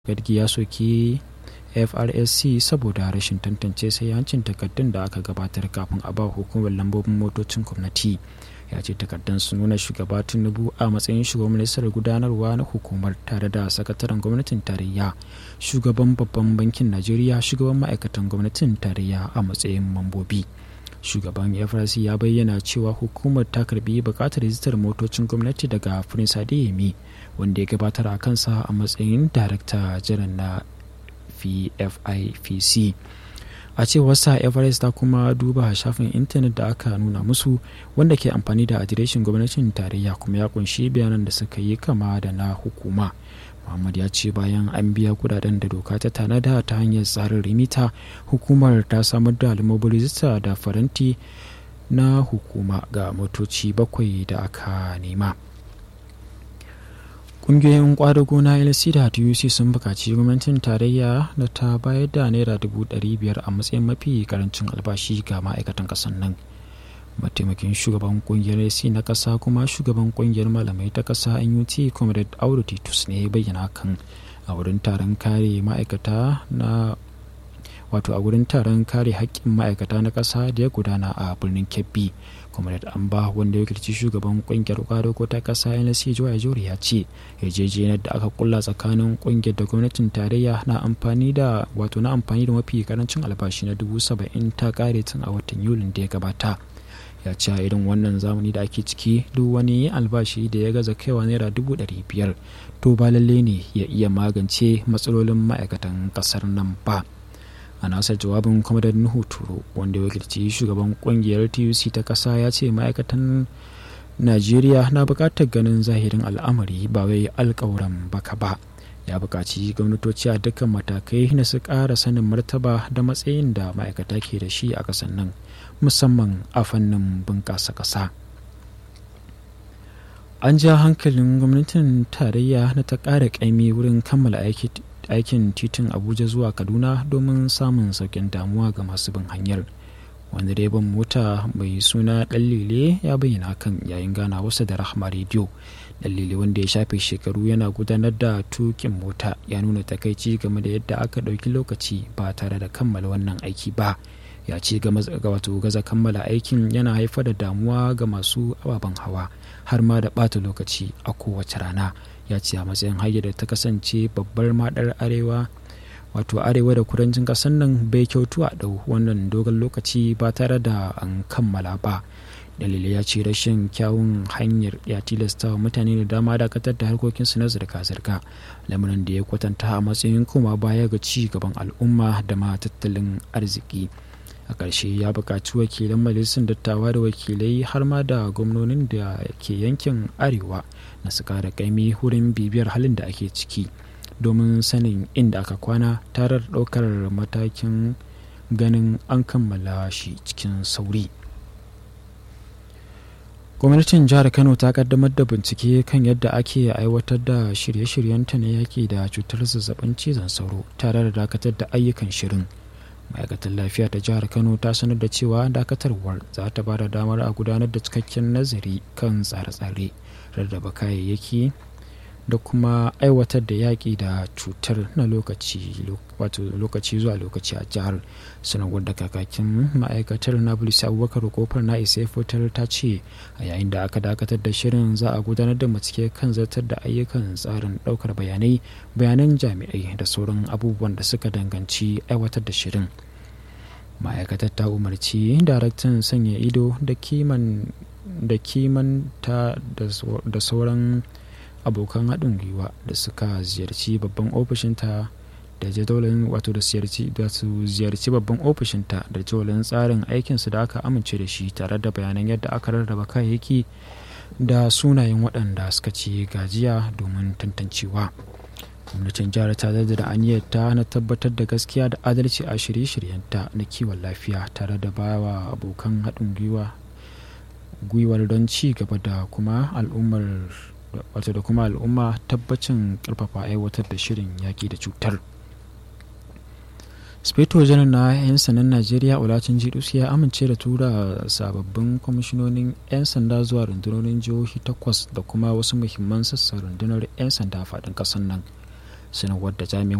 gadgi ya soki FRSC saboda rashin tantance sayancin takardun da aka gabatar kafin a ba hukumar lambobin motocin gwamnati ya ce takardun sun nuna shugaba tinubu a matsayin shugaban ministar gudanarwa na hukumar tare da sakataren gwamnatin tarayya shugaban babban bankin najeriya shugaban ma'aikatan gwamnatin tarayya a matsayin mambobi shugaban FRC ya bayyana cewa hukumar ta karbi bukatar rijistar motocin gwamnati daga prince adeyemi wanda ya gabatar a kansa a matsayin darakta jiran na pfipc a cewar sa everest ta kuma duba shafin intanet da aka nuna musu wanda ke amfani da adireshin gwamnatin tarayya kuma ya kunshi bayanan da suka yi kama da na hukuma muhammad ya ce bayan an biya kudaden da doka ta tanada ta hanyar tsarin rimita hukumar ta samar da lamobin rijista da faranti na hukuma ga motoci bakwai da aka nema kungiyoyin kwadago na lc da tuc sun bukaci gwamnatin tarayya da ta bayar da naira dubu ɗari biyar a matsayin mafi karancin albashi ga ma'aikatan ƙasar nan mataimakin shugaban kungiyar lc na ƙasa kuma shugaban kungiyar malamai ta ƙasa nut comrade audu titus ne bayyana kan a wurin taron kare ma'aikata na wato a wurin taron kare haƙƙin ma'aikata na ƙasa da ya gudana a birnin kebbi comrade amba wanda ya kirci shugaban kungiyar kwadoko ta kasa nlc joya jori ya ce yarjejeniyar da aka kulla tsakanin kungiyar da gwamnatin tarayya na amfani da wato na amfani da mafi karancin albashi na dubu saba'in ta kare tun a watan yulin da ya gabata ya ce a irin wannan zamani da ake ciki duk wani albashi da ya gaza kaiwa naira dubu ɗari biyar to ba lalle ne ya iya magance matsalolin ma'aikatan ƙasar nan ba. a nasar jawabin kwamadar nuhu turo wanda ya wakilci shugaban kungiyar tuc ta kasa ya ce ma'aikatan najeriya na bukatar ganin zahirin al'amari ba wai alkawuran baka ba ya bukaci gwamnatoci a dukkan matakai na su ƙara sanin martaba da matsayin da ma'aikata ke da shi a ƙasar nan musamman a fannin bunƙasa ƙasa an ja hankalin gwamnatin tarayya na ta ƙara ƙaimi wurin kammala aiki aikin titin abuja zuwa kaduna domin samun saukin damuwa ga masu bin hanyar wanda direban mota mai suna ɗallile ya bayyana hakan yayin gana wasu da rahama rediyo ɗallile wanda ya shafe shekaru yana gudanar da tukin mota ya nuna takaici game da yadda aka ɗauki lokaci ba tare da kammala wannan aiki ba ya ce ga wato gaza kammala aikin yana haifar da damuwa ga masu ababen hawa har ma da ɓata lokaci a kowace rana ya ce a matsayin hanyar da ta kasance babbar madar arewa wato arewa da kudancin kasar nan bai kyautu a ɗau wannan dogon lokaci ba tare da an kammala ba dalilai ya ce rashin kyawun hanyar ya tilasta wa mutane da dama dakatar da harkokinsu na zirga-zirga lamarin da ya kwatanta a matsayin koma baya ga ci gaban al'umma da ma tattalin arziki a ƙarshe ya buƙaci wakilan majalisar dattawa da wakilai har ma da gwamnonin da ke yankin arewa na su kara kaimi wurin bibiyar halin da ake ciki domin sanin inda aka kwana tare da ɗaukar matakin ganin an kammala shi cikin sauri gwamnatin jihar kano ta kaddamar da bincike kan yadda ake aiwatar da shirye-shiryenta na yaki da cutar zazzabin cizon sauro tare da dakatar da ayyukan shirin ma'aikatar lafiya ta jihar kano ta sanar da cewa dakatarwar za ta ba da damar a gudanar da cikakken nazari kan tsare-tsare rarraba kayayyaki da kuma aiwatar da yaƙi da cutar na lokaci wato lokaci zuwa lokaci a jihar sanarwar da kakakin ma'aikatar na bulisi abubakar kofar na isa fitar ta ce a yayin da aka dakatar da shirin za a gudanar da bincike kan zartar da ayyukan tsarin ɗaukar bayanai bayanan jami'ai da sauran abubuwan da suka danganci aiwatar da shirin ma'aikatar ta umarci daraktan sanya ido da kiman da kimanta da sauran abokan haɗin gwiwa da suka ziyarci babban ofishinta da jadawalin wato da su ziyarci babban ofishinta da jadawalin tsarin aikinsu da aka amince da shi tare da bayanan yadda aka rarraba kayayyaki da sunayen waɗanda suka ci gajiya domin tantancewa gwamnatin jihar ta da aniyarta na tabbatar da gaskiya da adalci a shirye-shiryenta na kiwon lafiya tare da bawa abokan haɗin gwiwa gwiwar don ci gaba da kuma al'ummar wato da kuma al'umma tabbacin karfafa aiwatar da shirin yaƙi da cutar speto janar na 'yan sandan najeriya olacin jidus ya amince da tura sababbin kwamishinonin 'yan sanda zuwa rundunonin jihohi takwas da kuma wasu muhimman sassan rundunar 'yan sanda faɗin ƙasar nan sanarwar da jami'in